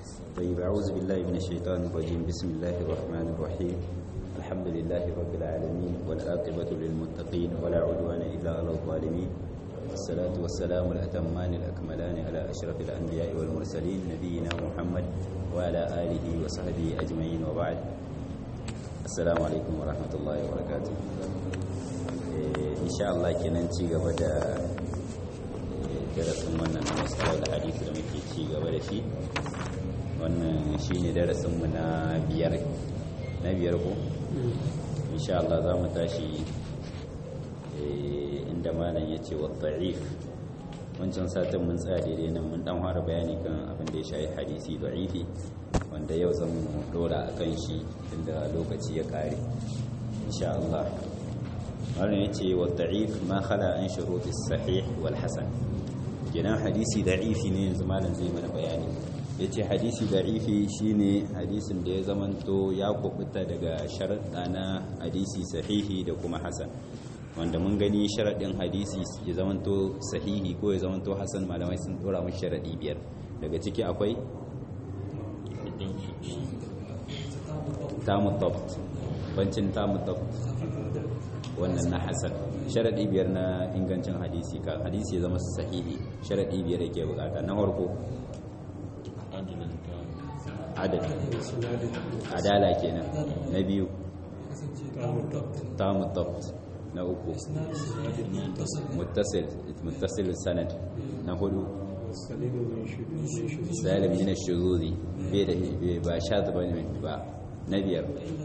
طيب أعوذ بالله من الشيطان الرجيم بسم الله الرحمن الرحيم الحمد لله رب العالمين والآقبة للمتقين ولا عدوان إلا على الظالمين والصلاة والسلام الأتمان الأكملان على أشرف الأنبياء والمرسلين نبينا محمد وعلى آله وصحبه أجمعين وبعد السلام عليكم ورحمة الله وبركاته إن شاء الله كننتي قبل darasin wannan na masu da hadisi da muke ci gaba da shi wannan shi ne darasinmu na biyar na biyar ko? insha Allah za mu tashi inda malam ya ce wa ta'if wancan satin mun tsaya daidai nan mun dan fara bayani kan abin da ya shayi hadisi da'ifi wanda yau zan mu dora a kan shi inda lokaci ya kare insha Allah malam ya ce wa ta'if ma khala an shurutis sahih wal hasan kenan hadisi da'ifi ne yanzu malam zai mana bayani yace hadisi da'ifi shine hadisin da ya zamanto ya kubuta daga sharaɗa na hadisi sahihi da kuma hasan wanda mun gani sharaɗin hadisi ya zamanto sahihi ko ya zamanto hasan malamai sun dora mu sharaɗi biyar daga ciki akwai tamu tabt bancin tamu tabt wannan na hasan sharaɗi biyar na ingancin hadisi ka hadisi ya zama sahihi sharaɗi biyar yake bukata na farko adad adala kenan na biyu tamu tabt na uku muttasil muttasil sanad na hudu salim min ash-shuzuri bai da ba shadh bane ba na biyar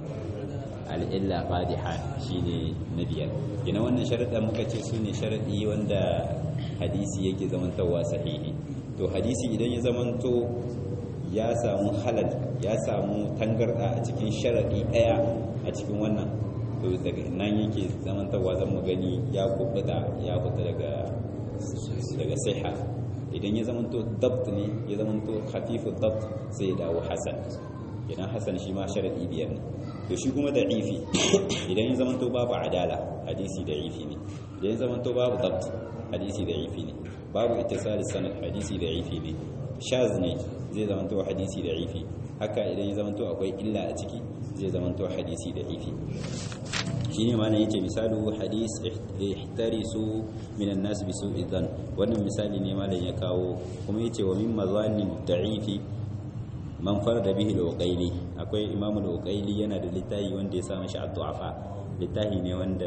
al'illa fadiha shine na biyar gina wannan sharaɗa muka ce su ne sharaɗi wanda hadisi yake zamantowa sahihi to hadisi idan ya zamanto ya samu halal ya samu tangarɗa a cikin sharaɗi ɗaya a cikin wannan to daga nan yake zamantowa zan mu gani ya kubuta ya kuta daga daga siha idan ya zamanto dabt ne ya zamanto hafifu dabt sai ya dawo hasan idan hasan shi ma sharaɗi biyar ne to shi kuma da'ifi idan ya zamanto babu adala hadisi da'ifi ne idan ya zamanto babu dabt hadisi da'ifi ne babu ittisali sanad hadisi da'ifi ne shaz ne zai zamanto hadisi da'ifi haka idan ya zamanto akwai illa a ciki zai zamanto hadisi da'ifi shine ma yace misalu hadis ihtarisu minan nas bi su'i dhan wannan misali ne malam ya kawo kuma yace wa min mazanin da'ifi man farda bihi al-uqayli akwai imamu al-uqayli yana da littafi wanda ya samu shi ad-du'afa littafi ne wanda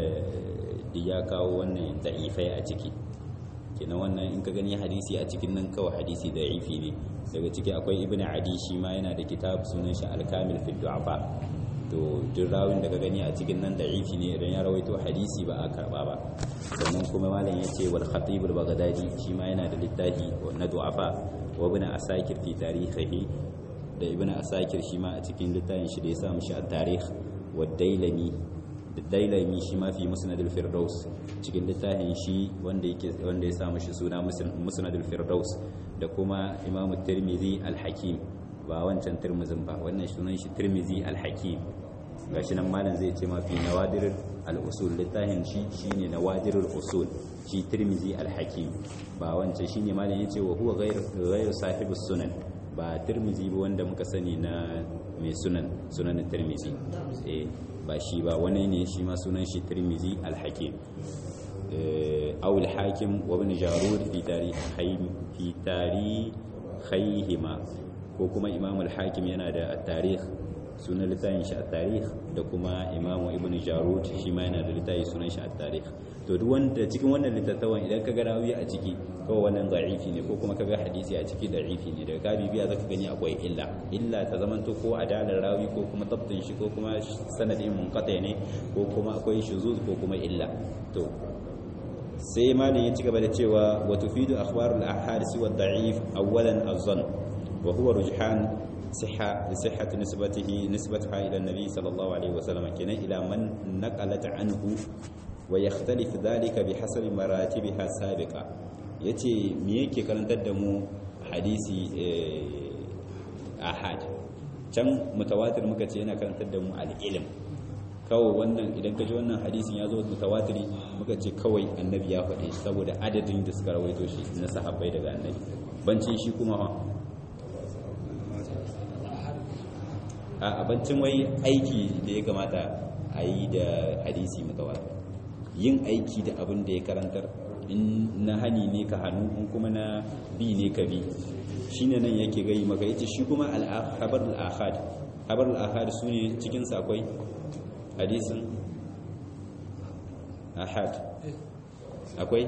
ya kawo wannan da'ifai a ciki kenan wannan in ka gani hadisi a cikin nan kawai hadisi da'ifi ne daga ciki akwai ibn adi shi ma yana da kitab sunan shi al-kamil fi du'afa to duk rawin da ka gani a cikin nan da'ifi ne idan ya rawaito hadisi ba a karba ba sannan kuma malam yace wal khatib al-baghdadi shi ma yana da littafi na du'afa wa ibn asakir fi tarihihi da ibn asakir shi ma a cikin littafin shi da ya samu shi a tarih wa dailami da dailami shi ma fi musnad al-firdaus cikin littafin shi wanda yake wanda ya samu shi suna musnad al-firdaus da kuma imam tirmidhi al-hakim ba wancan tirmidhin ba wannan sunan shi tirmidhi al-hakim gashi nan malam zai ce ma fi nawadir al-usul littafin shi shine nawadir al-usul shi tirmidhi al-hakim ba wancan shine malam yace wa huwa ghayr ghayr sahibus sunan ba tirmizi ba wanda muka sani na mai sunan sunan tirmizi eh ba shi ba wani ne shi ma sunan shi tirmizi al-hakim aw al-hakim wa ibn jarud fi tarikh fi tarikhayhima ko kuma imam al-hakim yana da tarikh sunan littafin shi at-tarikh da kuma imam ibn jarud shi ma yana da littafi sunan shi at-tarikh to duk wanda cikin wannan littattafan idan ka ga rawi a ciki kawai wannan da'ifi ne ko kuma ka ga hadisi a ciki da'ifi ne daga gabi biya zaka gani akwai illa illa ta zamanto ko adalar rawi ko kuma tabtin shi ko kuma sanadin munqati ne ko kuma akwai shuzuz ko kuma illa to sai malin ya ci gaba da cewa wa tufidu akhbarul ahadith wa da'if awwalan az-zann wa huwa rujhan صحة لصحة نسبته نسبتها إلى النبي صلى الله عليه وسلم كنا إلى من نقلت عنه ويختلف ذلك بحسب مراتبها السابقة yace me yake karantar da mu hadisi ahad can mutawatir muka ce yana karantar da mu al-ilm kawai wannan idan ka ji wannan hadisin ya zo mutawatiri muka ce kawai annabi ya faɗe shi saboda adadin da suka rawaito shi na sahabbai daga annabi bancin shi kuma ha a abincin wai aiki da ya kamata a yi da hadisi mutawatir yin aiki da abin da ya karantar in na hani ne ka hannu in kuma na bi ne ka bi shine nan yake gai maka yace shi kuma al-khabar al-ahad khabar al-ahad sune cikin sakwai hadisin ahad akwai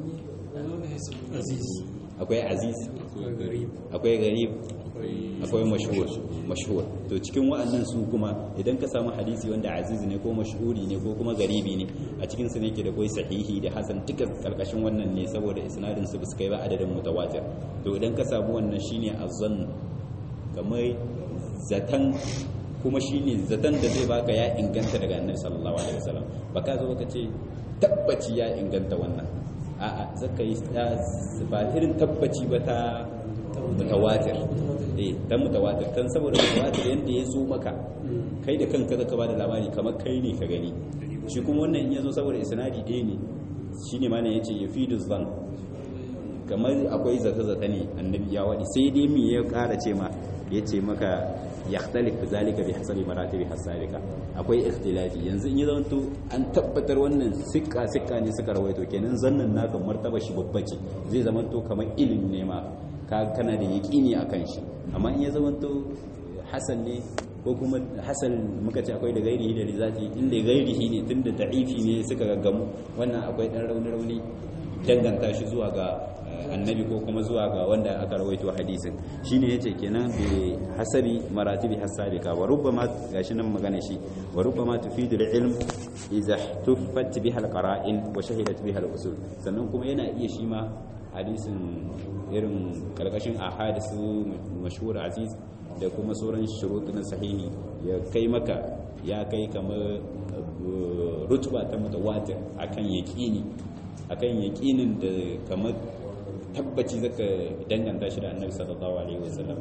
akwai aziz akwai garib akwai mashhur mashhur to cikin wa'annan su kuma idan ka samu hadisi wanda aziz ne ko mashhuri ne ko kuma garibi ne a cikin su ne ke da koi sahihi da hasan duka karkashin wannan ne saboda isnadin su su kai ba adadin mutawatir to idan ka samu wannan shine azzan kamar zatan kuma shine zatan da zai baka ya inganta daga annabi sallallahu alaihi wasallam baka zo ka ce tabbaci ya inganta wannan a'a zaka yi ba irin tabbaci ba ta mutawatir eh ta mutawatir kan saboda mutawatir yanda ya zo maka kai da kanka zaka bada labari kamar kai ne ka gani shi kuma wannan in ya zo saboda isnadi ɗaya ne shine ma ne yace yafidu zan kamar akwai zata-zata ne annabi ya wadi sai dai me ya ƙara ce ma yace maka yakhtalif zalika bi hasabi maratibi hasabika akwai ikhtilafi yanzu in ya zanto an tabbatar wannan sikka sikka ne suka rawaito kenan zannan naka martaba shi babba ce zai zamanto kamar ilimi ne ma ka kana da yaqini akan shi amma in ya zamanto hasan ne ko kuma hasan muka ce akwai da gairihi da rizati inda gairihi ne tunda da'ifi ne suka gaggamu wannan akwai dan rauni rauni danganta shi zuwa ga annabi ko kuma zuwa ga wanda aka rawaito hadisin shine yace kenan bi hasabi maratibi hasabika wa rubbama gashi nan magana shi wa rubbama tufidu ilm idza tuffat biha alqara'in wa shahidat biha al-usul sannan kuma yana iya shi ma hadisin irin karkashin ahadisu mashhur aziz da kuma sauran shurut na sahihi ya kai maka ya kai kamar rutuba ta mutawatir akan yaqini akan yaqinin da kamar tabbaci zaka danganta shi da annabi sallallahu alaihi wasallam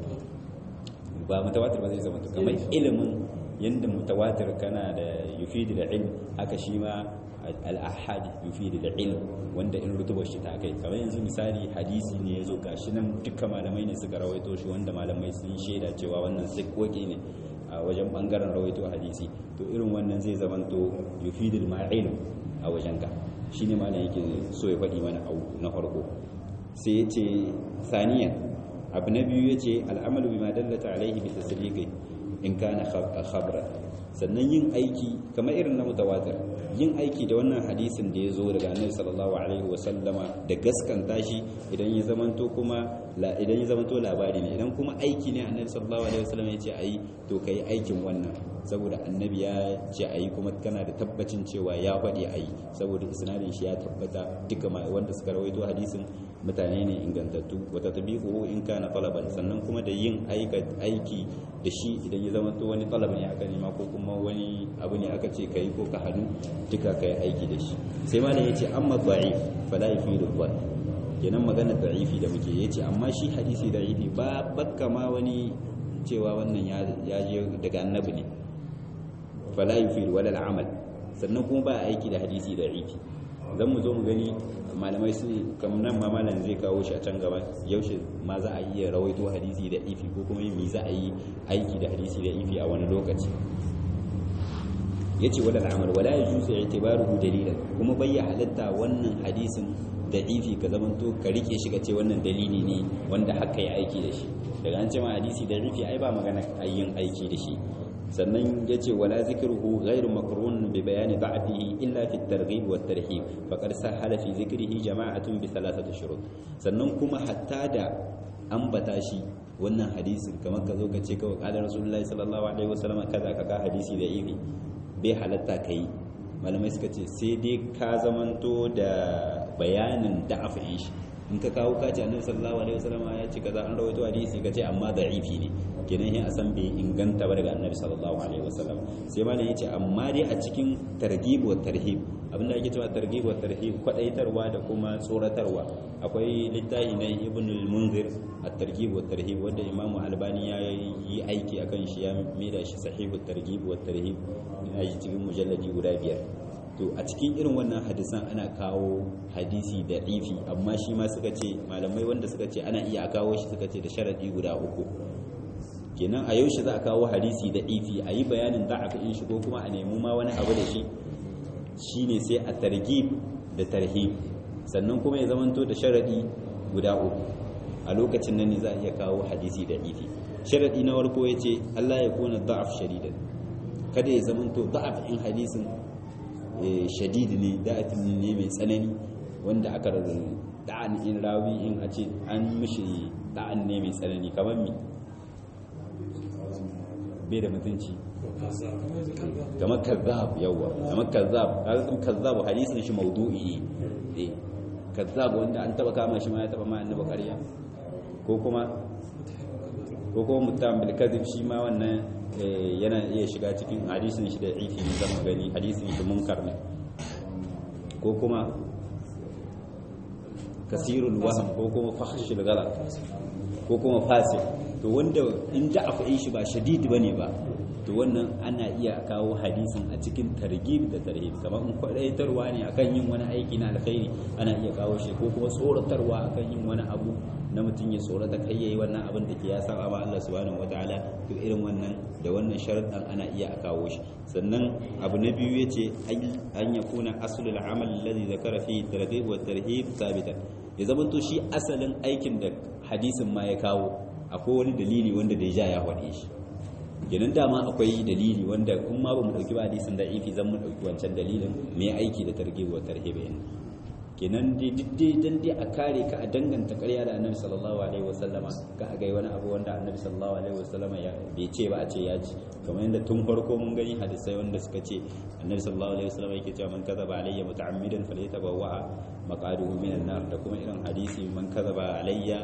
ba mutawatir ba zai zama to kamar ilimin yanda mutawatir kana da yufidu da ilm haka shi ma al-ahad yufidu da ilm wanda in rutubar shi ta kai kamar yanzu misali hadisi ne yazo gashi nan dukkan malamai ne suka rawaito shi wanda malamai sun shaida cewa wannan sikkoki ne a wajen bangaren rawaito hadisi to irin wannan zai zamanto yufidu ma ilm a wajen ka shine malam yake so ya faɗi mana na farko sai ya ce saniyan abu na biyu ya ce al'amalu bi ma dallata alaihi bi tasdiqi in kana khabra sannan yin aiki kamar irin na mutawatir yin aiki da wannan hadisin da ya zo daga annabi sallallahu alaihi wa sallama da gaskanta shi idan ya zamanto kuma idan ya zamanto labari ne idan kuma aiki ne annabi sallallahu alaihi wa sallam ya ce ayi to kai aikin wannan saboda annabi ya ce ayi kuma kana da tabbacin cewa ya faɗi ayi saboda isnadin shi ya tabbata duka wanda suka rawaito hadisin mutane ne ingantattu wata tabi'u in kana talaban sannan kuma da yin aiki da shi idan ya zama to wani talab ne aka nema ko kuma wani abu ne aka ce kai ko ka hannu duka kai aiki da shi sai ma ya ce amma da'if fala yufidu dhann kenan magana da'ifi da muke yace amma shi hadisi da'ifi ba bakka ma wani cewa wannan ya je daga annabi ne fala yufidu wala al'amal sannan kuma ba aiki da hadisi da'ifi zan mu zo mu gani malamai su kamar nan ma malam zai kawo shi a can gaba yaushe ma za a iya rawaito hadisi da ifi ko kuma me za a yi aiki da hadisi da ifi a wani lokaci yace wala al'amal wala yajuzu i'tibaruhu dalilan kuma bai halatta wannan hadisin da ifi ka zamanto ka rike shi ka ce wannan dalili ne wanda haka ya aiki da shi daga an ce ma hadisi da ifi ai ba magana yin aiki da shi sannan ya ce wala zikruhu ghairu makrun bi bayani da'fihi illa fi at-targhib wa at-tarhib faqad sahala fi zikrihi jama'atun bi thalathati shurut sannan kuma hatta da ambata shi wannan hadisin kamar ka zo ka ce kawai qala rasulullahi sallallahu alaihi wasallam kaza ka ka hadisi da ibi bai halatta kai malamai suka ce sai dai ka zamanto da bayanin da'afin shi in ka kawo kaci annabi sallallahu alaihi wasallam ya ce kaza an rawaito hadisi kace amma da'ifi ne kenan yin asan bai inganta ba daga annabi sallallahu alaihi wasallam sai ma ne yace amma dai a cikin targhib wa tarhib abinda ake cewa targhib wa tarhib kwadaitarwa da kuma tsoratarwa akwai littafi na ibn al-munzir at-targhib wa tarhib wanda imam albani ya yi aiki akan shi ya maida shi sahihu targhib wa tarhib ina cikin mujalladi guda biyar to a cikin irin wannan hadisan ana kawo hadisi da ifi amma shi ma suka ce malamai wanda suka ce ana iya kawo shi suka ce da sharadi guda uku kenan a yaushe za a kawo hadisi da ifi a yi bayanin da'afi in shi ko kuma a nemi ma wani abu da shi shine sai a targhib da tarhib sannan kuma ya zamanto da sharadi guda uku a lokacin nan ne za a iya kawo hadisi da ifi sharadi na farko yace Allah ya kuna da'af shadidan kada ya zamanto da'af in hadisin shadid ne da'af ne mai tsanani wanda aka da'an in rawi in a ce an mishi da'an ne mai tsanani kamar mi bai da mutunci kamar kazzab yawa kamar kazzab kazzab kazzab hadisin shi maudu'i ne kazzab wanda an taba kama shi ma ya taba ma annabi ƙarya ko kuma ko kuma mutam bil kadhib shi ma wannan yana iya shiga cikin hadisin shi da ifi ne zama gani hadisin shi munkar ne ko kuma kasirul waham ko kuma fahshul ghalat ko kuma fasik to wanda in da akwai shi ba shadid bane ba to wannan ana iya kawo hadisin a cikin targhib da tarhib kamar in kwadaitarwa ne akan yin wani aiki na alkhairi ana iya kawo shi ko kuma tsoratarwa akan yin wani abu na mutum ya tsorata kai yayi wannan abin da ke ya saba ma Allah subhanahu wataala to irin wannan da wannan sharadan ana iya a kawo shi sannan abu na biyu yace an yakuna aslul amal alladhi zakara fi targhib wa tarhib thabitan ya zama to shi asalin aikin da hadisin ma ya kawo akwai wani dalili wanda da ya ya faɗe shi kenan dama akwai dalili wanda in ma ba mu ɗauki ba hadisin da ifi zan mu ɗauki wancan dalilin mai aiki da targhib wa tarhib kenan dai duk dai dan dai a kare ka a danganta ƙarya da annabi sallallahu alaihi wasallama ka a gai wani abu wanda annabi sallallahu alaihi wasallama ya bai ce ba a ce ya ci kamar yadda tun farko mun gani hadisai wanda suka ce annabi sallallahu alaihi wasallama yake cewa man kadaba alayya muta'ammidan falyatabawwa maqaduhu minan nar da kuma irin hadisi man kadaba alayya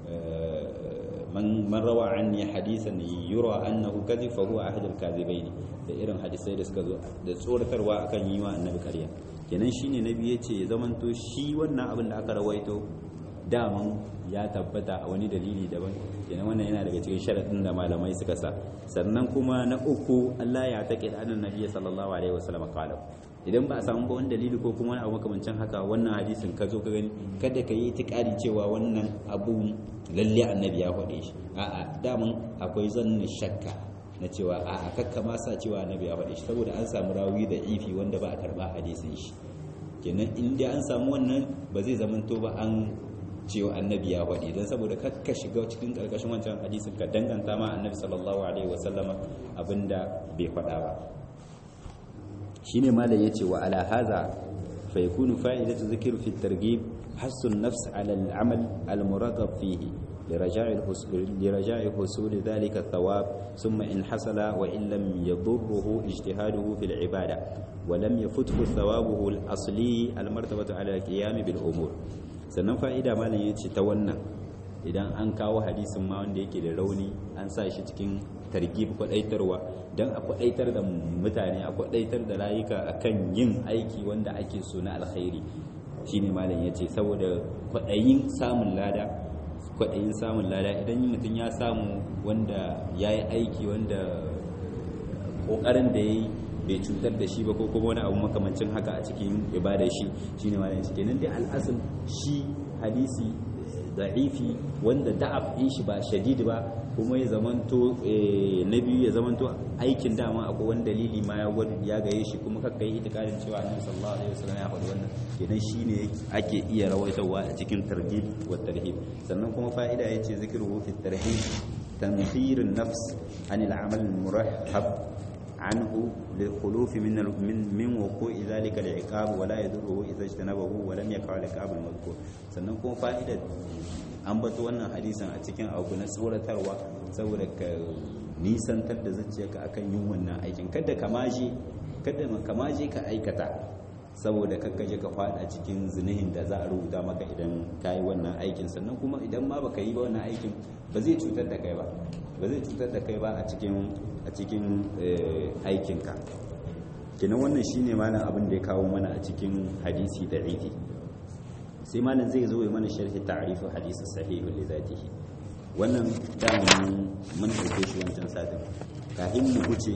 man man rawa anni hadisan yura annahu kadhib fa huwa ahadul kadhibain da irin hadisai da suka zo da tsoratarwa akan yi wa annabi ƙarya kenan shine nabi yace ya zamanto shi wannan abin da aka rawaito daman ya tabbata a wani dalili daban kenan wannan yana daga cikin sharadin da malamai suka sa sannan kuma na uku Allah ya take da annabi nabi sallallahu alaihi wasallam qala idan ba a samu ba wani dalili ko kuma wani abu makamancin haka wannan hadisin ka zo ka gani kada ka yi itikadi cewa wannan abu lalle annabi ya faɗe shi a'a daman akwai zannin shakka na cewa a kakka ma sa cewa annabi ya faɗi shi saboda an samu rawi da ifi wanda ba a karɓa hadisin shi kenan in dai an samu wannan ba zai zamanto ba an cewa annabi ya faɗi don saboda kakka shiga cikin ƙarƙashin wancan hadisin ka danganta ma annabi sallallahu alaihi wasallama abinda bai faɗa ba shine malam yace wa ala hadha fa yakunu fa'idatu dhikr fi at-targhib hasu an-nafs ala al-amal al-muragab fihi لرجاء الحصول لرجاء حصول ذلك الثواب ثم إن حصل وإن لم يضره اجتهاده في العبادة ولم يفته ثوابه الأصلي المرتبة على القيام بالأمور sannan fa'ida malam ya ce ta wannan idan an kawo hadisin ma wanda yake da rauni an sa shi cikin targib kwadaitarwa don a kwadaitar da mutane a kwadaitar da rayuka akan yin aiki wanda ake so na alkhairi shine malam ya ce saboda kwadayin samun lada kwaɗayin samun lada idan mutum ya samu wanda ya yi aiki wanda ƙoƙarin da ya yi bai cutar da shi ba ko kuma wani abu makamancin haka a cikin ibada shi shi ne malayin shi kenan dai al'asul shi hadisi da'ifi wanda da'af ɗin shi ba shadid ba kuma ya zamanto na biyu ya zamanto aikin dama akwai wani dalili ma ya gaye shi kuma kakka yi itikadin cewa annabi sallallahu alaihi wasallam ya faɗi wannan kenan shine ake iya rawaitarwa a cikin targhib wa tarhib sannan kuma fa'ida yace zikruhu fi tarhib tanfir an-nafs an al-amal al-murahhab عنه للخلوف من من من وقوع ذلك العقاب ولا يضره اذا اجتنبه ولم يقع العقاب المذكور sannan kuma fa'idar an bato wannan hadisin a cikin abu na tsoratarwa saboda ka nisantar da zuciyarka akan yin wannan aikin kada ka maje kada ka maje ka aikata saboda kakka je ka fada cikin zinihin da za a rubuta maka idan ka yi wannan aikin sannan kuma idan ma baka yi ba wannan aikin ba zai cutar da kai ba ba zai cutar da kai ba a cikin a cikin aikinka kenan wannan shine malam abin da ya kawo mana a cikin hadisi da ifi sai malam zai zo ya mana sharhi ta'rifu hadisi sahihu li zatihi wannan daman mun dauke shi wancan satin kafin mu huce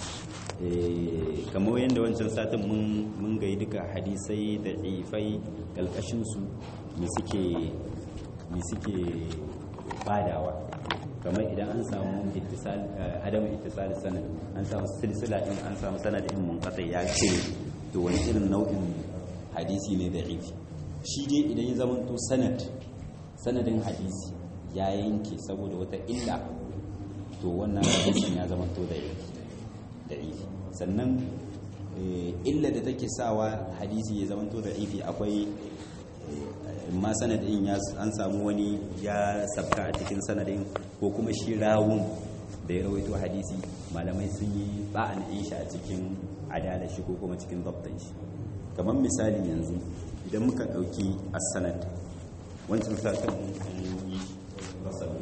kamar yadda wancan satin mun gai duka hadisai da ifai kalkashinsu me suke badawa kamar idan an samu ittisal adam ittisal sanad an samu silsila din an samu sanadin munqati ya ce to wani irin nau'in hadisi ne da ifi shi dai idan ya zamanto sanad sanadin hadisi ya yanke saboda wata illa to wannan hadisin ya zamanto da ifi da ifi sannan illa da take sawa hadisi ya zamanto da ifi akwai ma sanadin ya an samu wani ya sabka a cikin sanadin ko kuma shi rawun da ya rawaito hadisi malamai sun yi ba'an shi a cikin adalar shi ko kuma cikin zabtan shi kamar misali yanzu idan muka ɗauki as-sanad wancan sakan an yi rasabi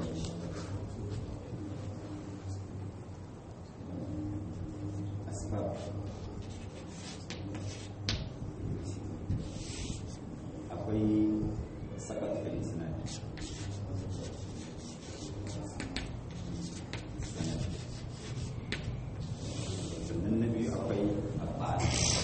asbab akwai sakat fil isnad sannan na biyu akwai abbas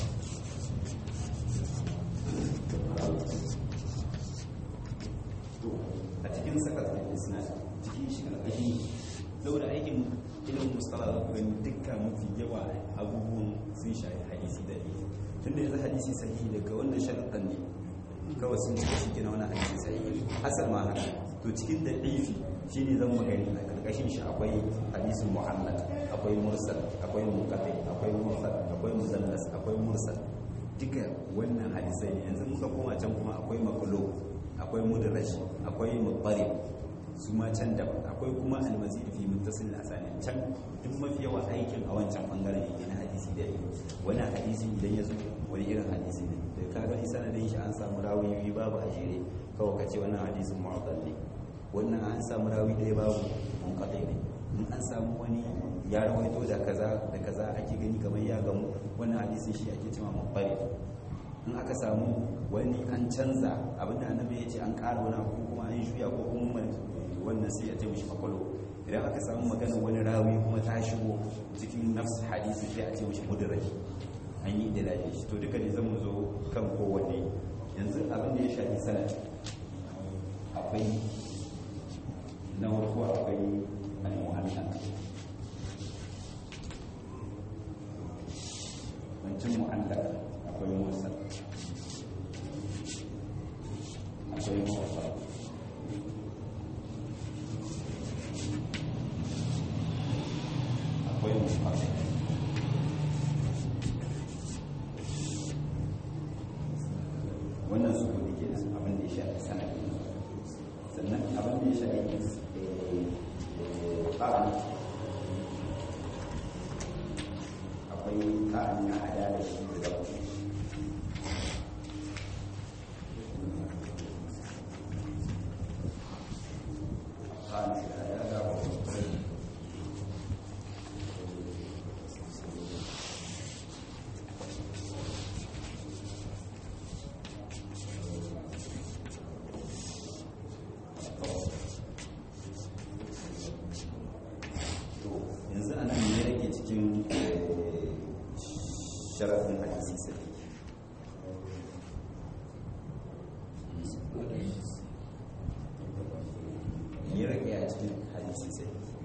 a cikin sakat fil isnad cikin shi karkashin saboda aikin ilimin mustala da kuma dukkan mafi yawa abubuwan sun shafi hadisi da ne tun da yanzu hadisi sahihi daga wannan sharaɗin ne kawai sun cika shi gina wani hadisi sahihi asal ma haka to cikin da ɗifi shi ne zan magani a ƙarƙashin shi akwai hadisin muhammad akwai mursal akwai muqaddim akwai mursal akwai muzallas akwai mursal duka wannan hadisai ne yanzu muka koma can kuma akwai maqlub akwai mudraj akwai muqarrib su ma can da akwai kuma almazid fi muttasil asani can duk mafi yawa aikin a wancan bangaren yake na hadisi da wani hadisi idan ya zo wani irin hadisi ne da ka gani sanadin shi an samu rawi babu a jere kawai ka ce wannan hadisin mu'addal ne wannan an samu rawi ɗaya babu munqati ne in an samu wani ya rawaito da kaza da kaza ake gani kamar ya gamu wannan hadisin shi ake cewa mubbari in aka samu wani an canza abinda annabi ya ce an ƙara wani abu kuma an shuya ko kuma wannan sai ya ce mishi makwalo idan aka samu magana wani rawi kuma ta shigo cikin nafs hadisi sai a ce mishi mudarraj an yi da lafiya shi to duka ne zan mu zo kan kowanne yanzu abin da ya shafi sanad akwai na farko akwai al-mu'allaq wancan mu'allaq akwai mursal akwai mursal akwai mursal wannan su kudi ke nan abin da ya shafi sanadi sannan abin da ya shafi ƙa'an akwai ƙa'an ya hada da shi da zafi ƙa'an ya hada da zafi yanzu ana ne rage cikin sharafin hadisi sai ya rage a cikin hadisi sai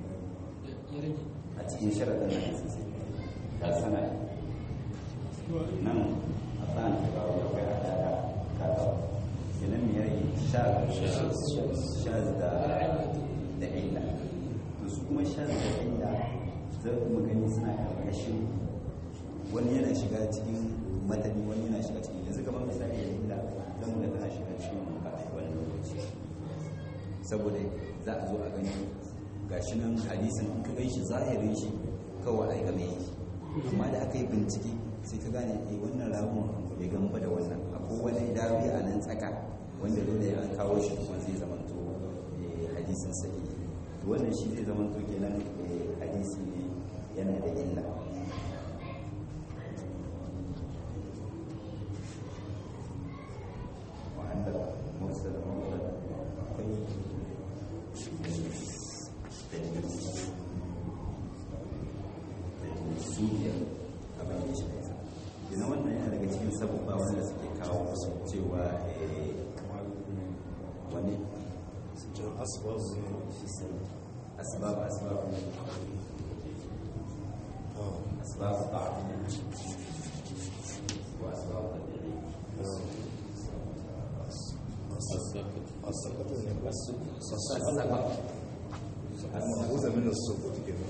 a cikin sharafin hadisi sai ta sana nan a tsan da kawo da kwaya da da kawo yanan mai rage shaz da da illa to su kuma shaz da illa za mu gani suna karkashin wani yana shiga cikin matani wani yana shiga cikin yanzu kamar misali ya illa zan mu ga tana shiga cikin manka a wani lokaci saboda za a zo a gani gashi nan hadisin in ka gan shi zahirin shi kawai ai game yake amma da aka yi bincike sai ka gane eh wannan rawun bai gamba da wannan akwai wani dawi a nan tsaka wanda dole an kawo shi kuma zai zamanto hadisin sahihi to wannan shi zai zamanto kenan hadisi ne yana da illa wa'anda mursal mursal akwai suriya abin da shi yana wannan yana daga cikin sabubba wanda suke kawo cewa wani asbab asbab asbab asbab ta'am wa asbab tabi'i السقط المأخوذة من السقوط كده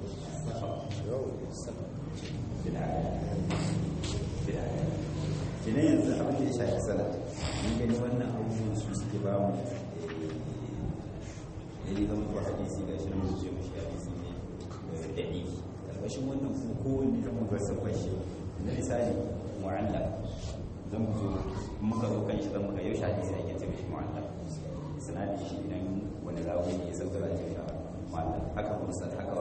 Kina yanzu abin da ya shafi sana mun gani wannan abubuwan su suke ba mu ya yi zama ba hadisi ga shi mun ce mashi hadisi ne da ɗi ƙarƙashin wannan kuma kowanne zama ba sa fashe na misali mu'alla zan mu zo muka zo kan shi zan muka yau hadisi ake ce mashi mu'alla sanadi shi idan wani rawi ne ya sauka da ce mu'alla haka kuma sa haka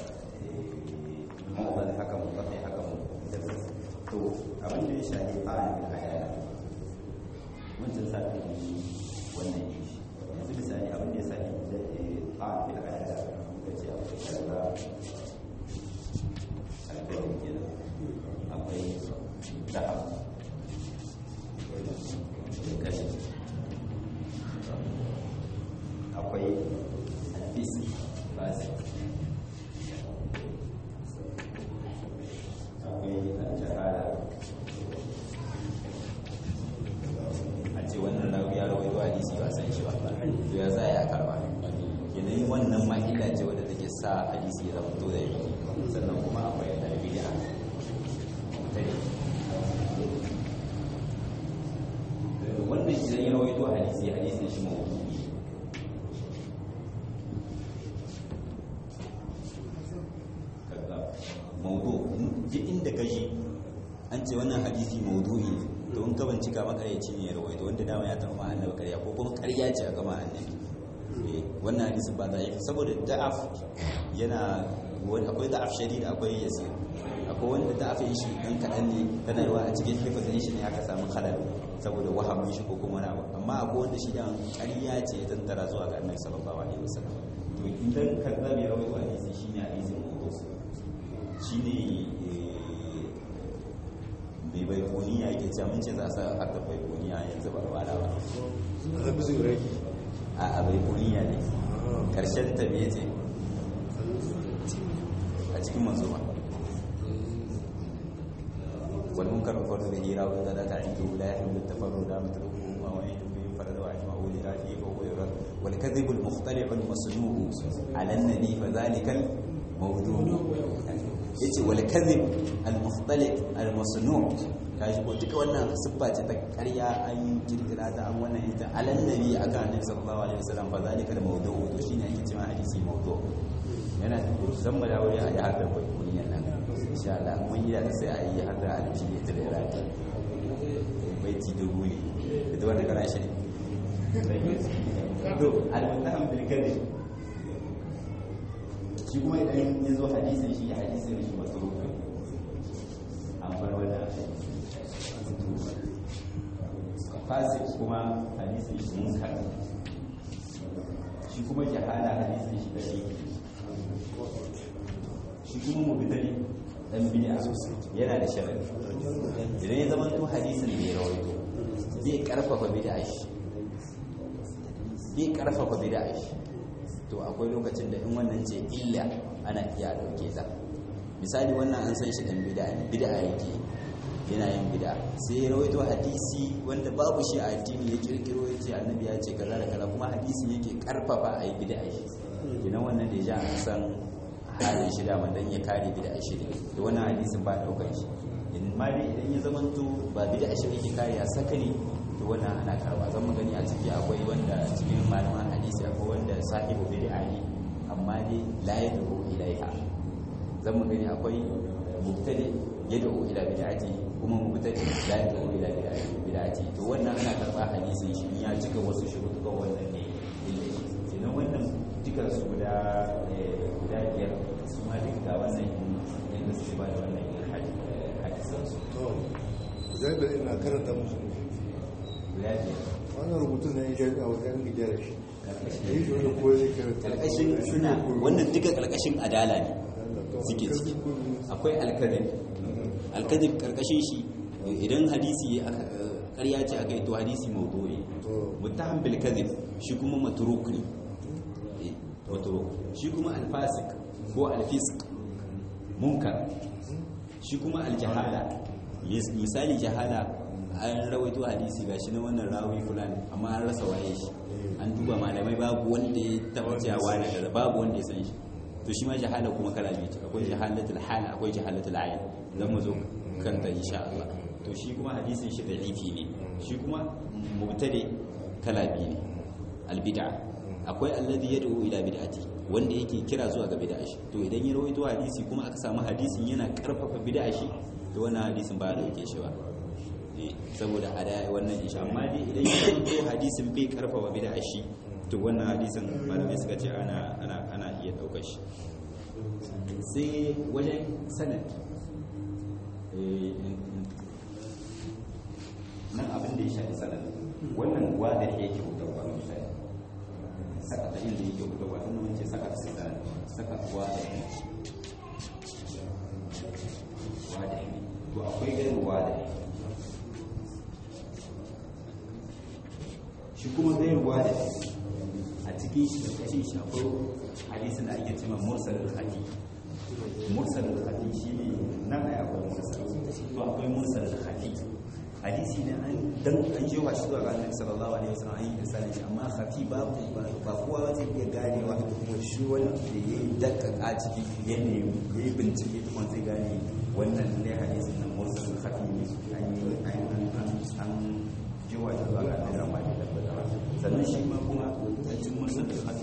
mawazan haka mutafi haka mutafi to abin da ya shafi fa'an da hadaya wancan sati ne wannan ne yanzu misali abin da ya shafi fa'an da hadaya muka ce akwai karba alkalin kenan akwai dahab kashi akwai alfis fasik akwai al-jahala a ce wannan rawi ya rawai wa hadisi ba san shi ba to ya za ya karba yanayin wannan ma illa ce wadda take sa hadisi ya zama to da yi sannan kuma akwai al-bid'a wannan idan ya rawaito hadisi hadisi shi mawdu'i kaga maudu duk inda ka ji an ce wannan hadisi maudu'i to in ka bincika makaryaci ne ya rawaito wanda dama ya taɓa annabi karya ko kuma karya ce a gama annabi Eh, wannan hadisin ba za a yi saboda da'af yana wani akwai da'af shadid akwai yasir akwai wanda da'af yin shi dan kaɗan ne tana yawa a cikin hifazin shi ne aka samu halal saboda wahamin shi ko kuma wani abu amma akwai wanda shi dan karya ce ya tantara zuwa ga annabi sallallahu alaihi wasallam to idan kazzab ya rawaito hadisi shine hadisin mawdu shine bai bai kuniya yake cewa mun ce za a sa har da bai kuniya yanzu ba wala ba هذا بزي راكي a a bai kuniya ne karshen ta me ce a cikin manzo ba wal munkar wa fardu bihi rawi da ta indu la yahmil tafarru da matruku wa wa yahmil farad wa ajma'u li rafi wa huwa yurad wal kadhib al mukhtali' al masnu'u ala an nabi fa dhalika al mawdu' yace wal kadhib al mukhtali' al masnu' kashi ko duka wannan siffa ce ta ƙarya an kirkira ta an wannan ita alan nabi aka annabi sallallahu alaihi wasallam fa zalika al mawdu' to shine ake cewa hadisi mawdu' yana zan mu dawo ya yi hadda bai kunyan nan insha Allah mun yi da sai a yi hadda alfiya ta da iraki bai ti dubu ne da wanda kana shi to al-mutaham bil kadhib shi kuma idan ya zo hadisin shi hadisin shi matruk an bar wannan fasik kuma hadisin shi munkar shi kuma jahala hadisin shi da shi shi kuma mubtadi dan bid'a yana da sharadi idan ya zama to hadisin da ya rawaito zai karfafa bid'a shi zai karfafa bid'a shi to akwai lokacin da in wannan ce illa ana iya dauke ta misali wannan an san shi dan bid'a ne bid'a yake yana yin bid'a sai ya rawaito hadisi wanda babu shi a addini ya kirkiro ya ce annabi ya ce kaza da kaza kuma hadisin yake karfafa a yi bid'a shi kenan wannan da ya ja an san halin shi dama dan ya kare bid'a shi ne da wannan hadisin ba daukar shi in ma dai idan ya zama to ba bid'a shi yake kare ya saka ne to wannan ana karba zan mu gani a ciki akwai wanda cikin malaman hadisi akwai wanda sahibu bid'a ne amma dai la yad'u ilaiha zan mu gani akwai mubtadi yad'u ila bid'ati kuma mubtadi la yad'u ila bid'ati to wannan ana karba hadisin shi ya cika wasu shuruɗukan wannan ne kenan wannan duka su guda guda biyar su ma duka ga wannan yadda suke ba da wannan hadisan su to zai da ina karanta musu guda biyar wannan rubutun na yin jami'a wajen gidara shi da yi shi wanda kowa zai karanta karkashin suna wannan duka karkashin adala ne suke ciki akwai alkadib alkadib karkashin shi idan hadisi aka ƙarya ce aka yi to hadisi mawdu'i to muttaham bil kadhib shi kuma matruk ne wato shi kuma alfasik ko alfisk munkar shi kuma aljahala Mis- misali jahala an rawaito hadisi gashi na wannan rawi fulani amma an rasa waye shi an duba malamai babu wanda ya taba cewa na kaza babu wanda ya san shi to shi ma jahala kuma kala biyu ce akwai jahalatul hal akwai jahalatul ayn zan mu zo kanta insha Allah to shi kuma hadisin shi da'ifi ne shi kuma mubtadi kala biyu ne albid'a akwai alladhi yad'u ila bid'ati wanda yake kira zuwa ga bid'a shi to idan ya rawaito hadisi kuma aka samu hadisin yana karfafa bid'a shi to wannan hadisin ba a dauke shi ba Eh, saboda a da wannan insha amma dai idan ya rawaito hadisin bai karfafa bid'a shi to wannan hadisin malamai suka ce ana ana ana iya daukar shi sai wajen sanad eh, nan abin da ya shafi sanad wannan wada yake hutarwa misali saka ta inda yake hutarwa tun mun ce saka ta sanad saka wada ne wada ne to akwai gairu wada shi kuma gairu wada a cikin shi da kashin shi akwai hadisin da ake cewa mursalul hadith mursalul hadith shine nan ai akwai mursal to akwai mursalul hadith hadisi ne an dan an je wa shi zuwa ga Annabi sallallahu alaihi wasallam an yi misalin shi amma khafi babu ba kowa zai iya ganewa kuma shi wanda ya yi dakkaka ciki ya ne ya yi bincike tukun zai gane wannan ne hadisin nan mursalul khafi ne an yi an an an je wa shi zuwa ga Annabi amma da tabbata sannan shi ma kuma a cikin mursalul khafi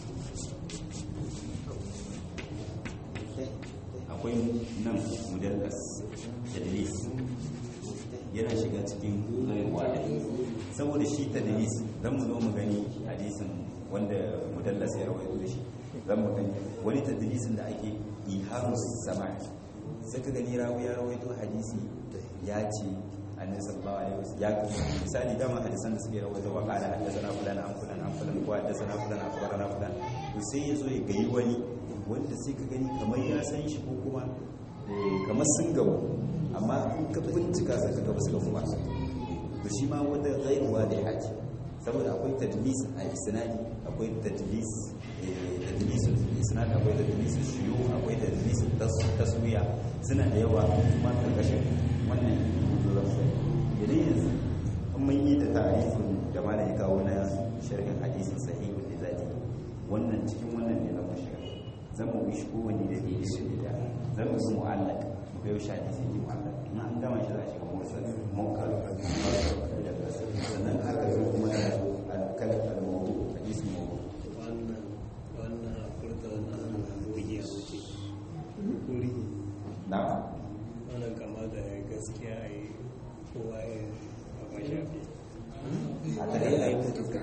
akwai nan mudallas tadlis yana shiga cikin rayuwa da saboda shi tadlis zan mu zo mu gani hadisin wanda mudallas ya rawaito da shi zan mu gani wani tadlisin da ake ihamu sama sai ka gani rawi ya rawaito hadisi ya ce annabi sallallahu alaihi wasallam ya misali dama hadisan da suke rawaito wa qala hadathana fulan an fulan an fulan ko hadathana fulan akhbarana fulan to sai yazo ya gayi wani wanda sai ka gani kamar ya san shi ko kuma eh, kamar sun gabu amma in ka bincika sai ka ga basu gabu ba to shi ma wanda ghairuwa da haji saboda akwai tadlis a isnadi akwai tadlis eh, tadlis isnad akwai tadlis shiyu akwai tadlis tas- taswiya suna da yawa kuma karkashin wannan lafsa idan yanzu in mun yi da ta'arifin da malam ya kawo na sharhin hadisin sahihul lizati wannan cikin wannan ne zan mu shiga zan mu yi shi kowanne da ke da da zan mu yi mu'allaq mu ga yaushe hadisi ne mu'allaq in an gama shi za a shiga mursal munkar sannan aka zo kuma ya zo al-kalam al-mawdu hadisi mawdu wannan wannan furta wannan buge wuce kuri na'am wannan kama da gaskiya a yi kowa ya a shafi a tare da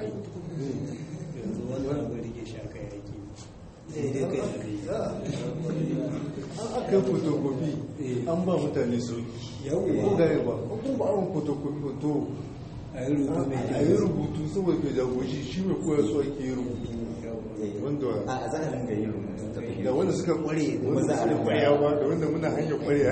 yanzu wannan abu rike shaka yaki sai dai kai da an aka yi fotokofi an ba mutane sauki ko gane ba ko kuma an fotokofi hoto a yi rubutu mai a yi rubutu saboda kai jagoshi shi mai koyar su ake yi rubutu wanda a za a ringa yin rubutu ta fahimta da wanda suka kware da Kuma wanda za a suka ringa kwarewa da wanda muna hanyar kwarewa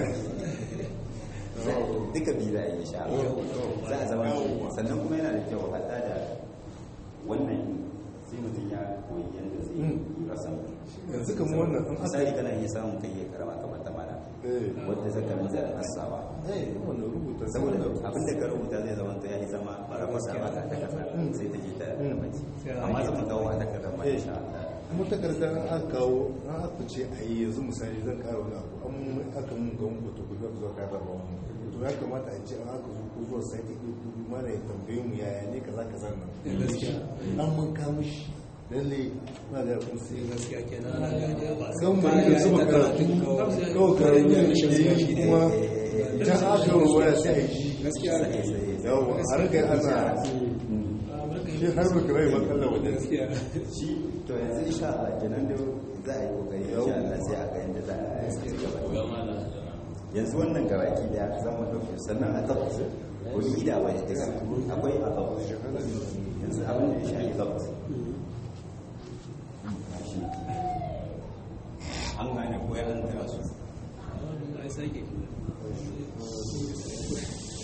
duka biyu za a yi sha za a zama sannan kuma yana da kyau haɗa da wannan sai mutum ya koyi yadda zai yi rasa yanzu kamar wannan an aka misali kana iya samun kai ya karama kamar ta mana eh wadda zaka miza da nasawa eh wannan rubuta saboda abin da ka rubuta zai zama to ya yi zama barafasa ba ka takarda sai ta je ta mace amma zama kawo a takardar ma insha Allah kuma takardar an aka kawo an aka ce a yi yanzu misali zan kara wani abu an aka mun ga wani foto kuka zuwa ka raba wani to ya kamata a ce an aka zo ko zuwa sati ɗaya ko biyu mana ya tambaye mu yaya ne kaza kaza nan gaskiya an mun kama shi lalle na da kun sai gaskiya kenan ana gane ba kan mu yi zuba karatu kawai karatu da shi kuma ta aka yi waya sai a yi shi gaskiya yawa a rika ana shi har ba kira yi matsala wajen gaskiya shi to yanzu insha Allah kenan da za a yi kokari insha Allah sai a ga yadda za a ci gaba yanzu wannan gabaki da zan mu dauke sannan a tabbata wani ida ba ya daga akwai a tabbata yanzu abin da ya shafi tabbata an gane ko ya an tara su ai sake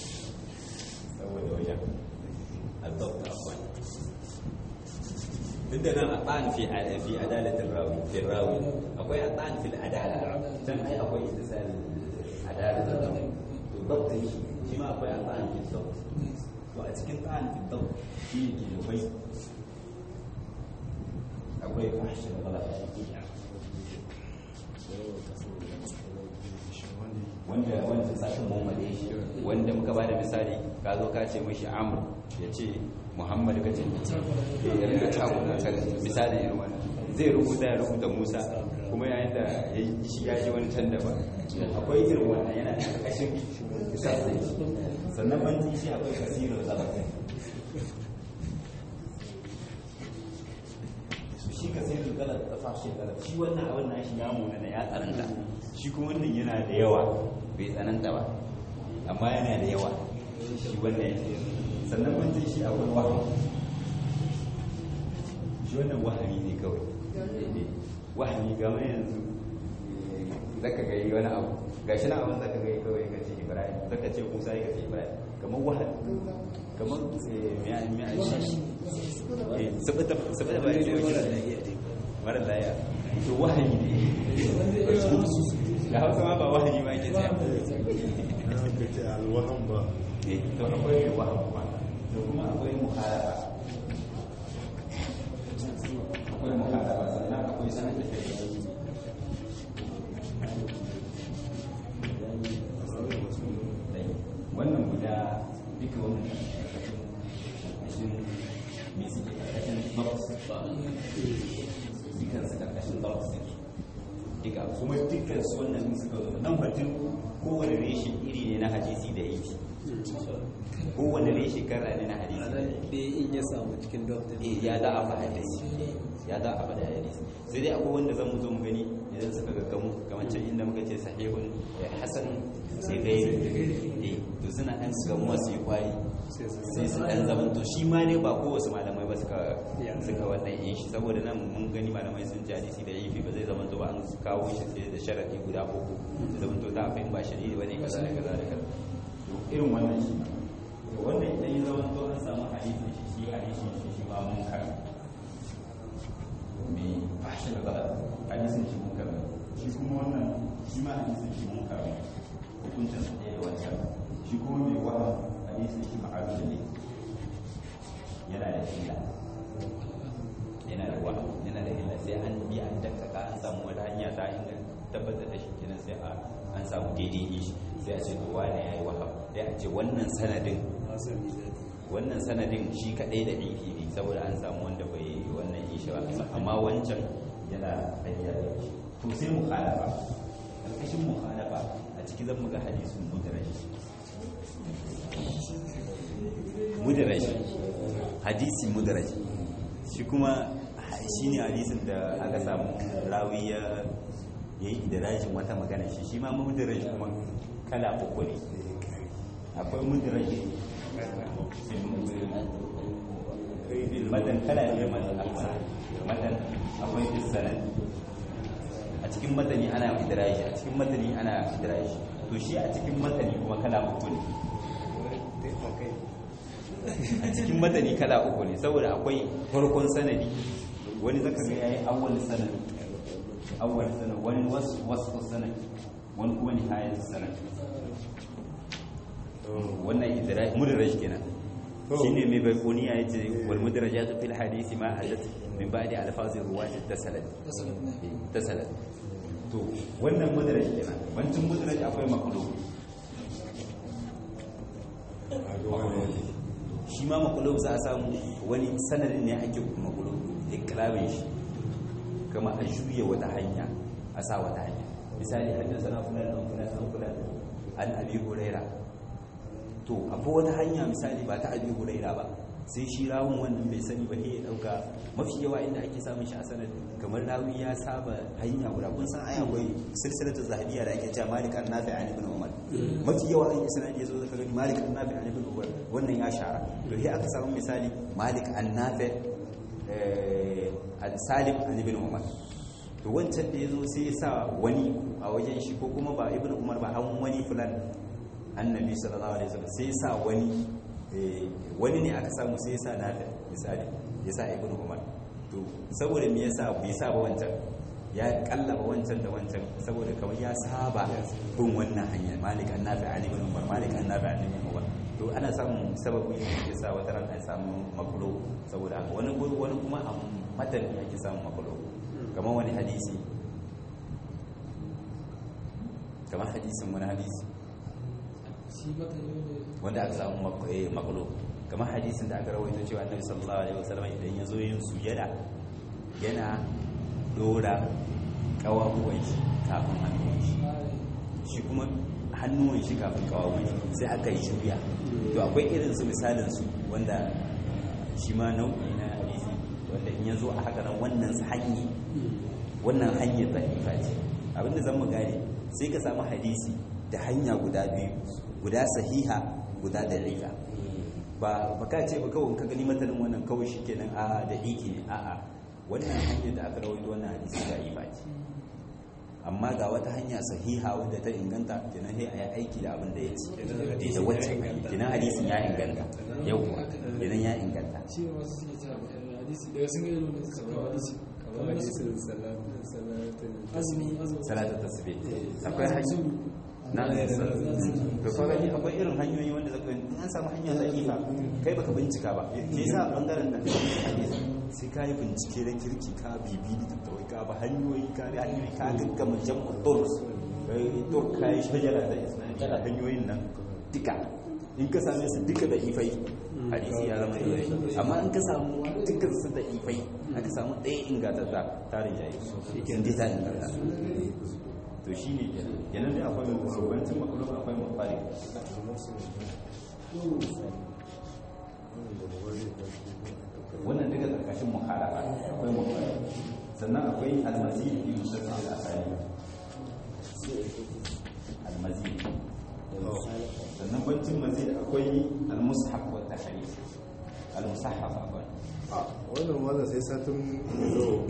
saboda wajen a tabbata akwai duk da nan a tsan fi fi adalatin rawi fi rawi akwai a tsan fi adala can ai akwai istisali adalatin rawi to dabtin shi shi ma akwai a tsan fi dabt to a cikin tsan fi dabt shi ne ke akwai akwai fashin bala wanda wanda sakin muhammad shi wanda muka bada misali ka zo ka ce mashi amr ya ce muhammad ka ce ya rika cakuna kan misali irin wannan zai rubuta ya rubuta musa kuma yayin da ya yi shi ya ji wani can da ba akwai irin wannan yana da kashin sannan banji shi akwai kasirar zalafi shi kasirar galar da fashe galar shi wannan abin na shi ya munana ya tsananta shi kuma wannan yana da yawa bai tsananta ba amma yana da yawa shi wannan ya sannan mun shi akwai wahayi shi wannan wahayi ne kawai wahayi ga mai yanzu zaka ga yi wani abu ga shi na abin zaka ga yi kawai ka ce ibrahim zaka ce musa ya ce ibrahim kamar wahayi kamar miya miya shi sabata sabata ba ne mara laya to wahayi ne da hausa ma ba wahayi ma ke tsaya ka ce alwahan ba eh to akwai wahayi kuma da kuma akwai muharafa akwai muharafa sannan akwai sanar da shari'a wannan guda duka wannan ƙarƙashin mai suke ƙarƙashin box dukkan su ƙarƙashin box duka kuma dukkan su wannan suka zo nan batun kowane reshe iri ne na hadisi da yake kowane reshe kara ne na hadisi da yake dai in ya samu cikin doktor eh ya za a faɗa hadisi ya za a faɗa hadisi sai dai akwai wanda zan mu zo mu gani idan suka gaggamu kamar can inda muka ce sahihun ya hasan sai dai eh to suna ɗan gamuwa su yi kwari sai su ɗan zaman to shi ma ne ba kowace malamai ba suka suka wannan yin shi saboda nan mun gani malamai sun ji hadisi da yifi ba zai zama to ba an kawo shi sai da sharadi guda uku da zama to da abin ba shari'i ba ne kaza da kaza da kaza to irin wannan shi to wannan idan ya zama to an samu hadisin shi shi hadisin shi shi ma mun kar mai fashin gaba hadisin shi mun kar shi kuma wannan shi ma hadisin shi mun kar hukuncin sa ɗaya da wancan shi kuma mai wahan hadisin shi ma'aru ne yana da illa yana da wahan yana da illa sai an bi an dakkaka an samu wata hanya ta inda tabbatar da shi kenan sai a an samu daidai ne shi sai a ce to wane ya yi waham sai a ce wannan sanadin wannan sanadin shi kadai da ɗinki ne saboda an samu wanda bai yi wannan ishi ba amma wancan yana hanyar da shi to sai mukhalafa ƙarƙashin mukhalafa a ciki zan muga hadisun mudaraj mudaraj hadisi mudaraj shi kuma shi ne hadisin da aka samu rawi ya yi idirajin wata magana shi shi ma mudaraj kuma kala uku ne akwai mudaraj matan kala ne matan akwai sanad a cikin matani ana idraji a cikin matani ana idraji to shi a cikin matani kuma kala uku ne a cikin matani kala uku ne saboda akwai farkon sanadi wani zaka ga yayi awwal sanadi awwal sanadi wani wasu wasu sanadi wani kuma nihayat sanadi wannan idraji mudraj kenan shine mai baikoniya yace wal mudrajatu fil hadisi ma hadat min ba'di alfazi ruwati tasalat tasalat to wannan mudraj kenan wancin mudraj akwai makulub shi ma makulub za a samu wani sanadin ne ake makulub iklamin shi kama a juya wata hanya a sa wata hanya misali haddasa na fulan an fulan an fulan an abi huraira to akwai wata hanya misali ba ta abi huraira ba sai shi rawun wannan bai sani ba ya dauka mafi yawa inda ake samun shi a sanad kamar rawi ya saba hanya guda kun san ai akwai silsilatu zahabiyya da ake cewa malik an-nafi an ibn umar mafi yawa in sanad ya zo zaka gani malik an-nafi an ibn umar wannan ya shara to sai aka samu misali malik an-nafi al-salim an ibn umar to wancan da ya zo sai ya sa wani a wajen shi ko kuma ba ibn umar ba an wani fulan annabi sallallahu alaihi wasallam sai ya sa wani wani ne aka samu sai ya sa nafi misali ya sa ibn umar to saboda me yasa bai sa ba wancan ya kallaba wancan da wancan saboda kamar ya saba bin wannan hanyar malik an nafi ali ibn umar malik an nafi ali ibn umar to ana samun sababi da ke sa wata ran an samu makulo saboda haka wani guri wani kuma a matan ake samun makulo kamar wani hadisi kamar hadisin wani hadisi wanda aka samu makulo kamar hadisin da aka rawaito cewa annabi sallallahu alaihi wasallam idan ya zo yin sujada yana dora kawabuwan shi kafin hannuwan shi shi kuma hannuwan shi kafin kawabuwan shi sai aka yi shubiya to akwai irin su misalin su wanda shi ma nau'i na hadisi wanda in ya zo a haka nan wannan hanyar wannan hanyar zahifa ce abinda zan mu gane sai ka samu hadisi da hanya guda biyu guda sahiha guda da'ifa ba ba ka ce ba kawai ka gani matanin wannan kawai shi kenan a da iki ne a'a wannan hanyar da aka rawaito wannan hadisi da'ifa ce amma ga wata hanya sahiha wadda ta inganta kenan sai a yi aiki da abin da ya ce da wacce kenan hadisin ya inganta yauwa kenan ya inganta shi ne wasu suke cewa hadisi daga sun gani wanda suka kawo hadisi kamar hadisin salatin salatin azumi azumi salatu tasbih akwai hanya na to fa gani akwai irin hanyoyi wanda zaka in an samu hanya zakifa kai baka bincika ba me yasa bangaren da hadisi sai ka yi bincike da kirki ka bibi da tattawai ka ba hanyoyi ka bi hanyoyi ka gaggama jam'u turus kai tur kai shajara da isnadi da hanyoyin nan duka in ka same su duka da ifai hadisi ya zama ifai amma in ka samu dukkan su da ifai aka samu ɗaya ingantatta tarin jayi in dai ta inganta to shi ne yanar da akwai rubancin makulun akwai mafari wannan daga ƙarƙashin muhalafa akwai mafari sannan akwai almazi da yi musamman da asali almazi sannan bancin mazid akwai almushaf wa tahrif almusahaf akwai wannan wannan sai satin zo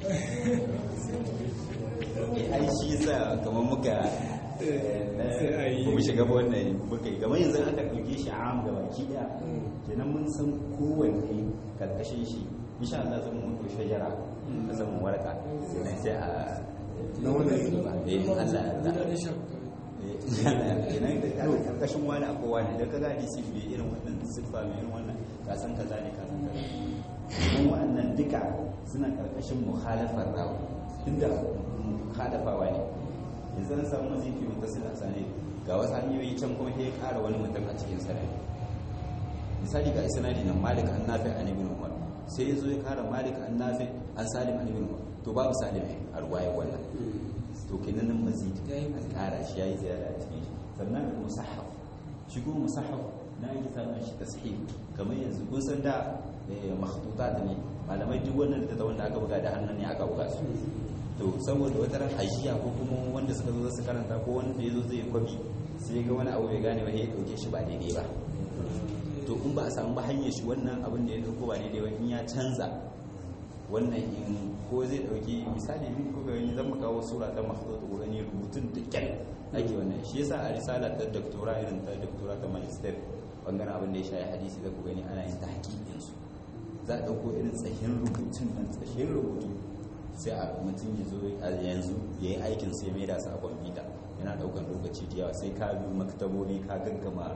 ai shi yasa kamar muka ba mu shiga ba wannan muka yi kamar yanzu aka ɗauke shi am da baki ɗaya kenan mun san kowanne karkashin shi insha Allah zan mun ko shajara ka san mu warka kenan sai a na wannan eh Allah ya da yarda da shafu kenan da ka karkashin wani a kowa ne da ka gani shi bai irin wannan siffa mai irin wannan ka san kaza ne ka san kaza kuma wannan duka suna karkashin mukhalafar rawa tunda mukhalafawa ne yanzu an samu mazifi mutasil a sane ga wasu hanyoyi can kuma sai ya ƙara wani mutum a cikin sanadi misali ga isnadi nan malik an nafi an ibn umar sai ya zo ya ƙara malik an nafi an salim an ibn umar to babu salim a ruwaya wannan to kenan nan mazid an ƙara shi yayi ziyara a cikin shi sannan musahhaf shi kuma musahhaf na yi samun shi tasahih kamar yanzu kun san da makhtutat ne malamai duk wannan da wanda aka buga da hannun ne aka buga su to saboda wata ran hajiya ko kuma wanda suka zo su karanta ko wanda ya zo zai kwabi sai ga wani abu bai gane ba ya dauke shi ba daidai ba to in ba a samu ba hanyar shi wannan abin da ya dauko ba daidai ba in ya canza wannan in ko zai dauki misali in ko ga ni zan maka kawo sura ta mahdud ko gani rubutun da kyal ake wannan shi yasa a risala ta doctora irin ta doctora ta magister bangaren abin da ya shafi hadisi da ku gani ana yin tahqiqin su za a dauko irin tsahin rubutun nan tsahin rubutu sai a mutum ya zo a yanzu ya yi aikin sai mai da su a kwamfuta yana daukan lokaci da yawa sai ka bi maktabobi ka gaggama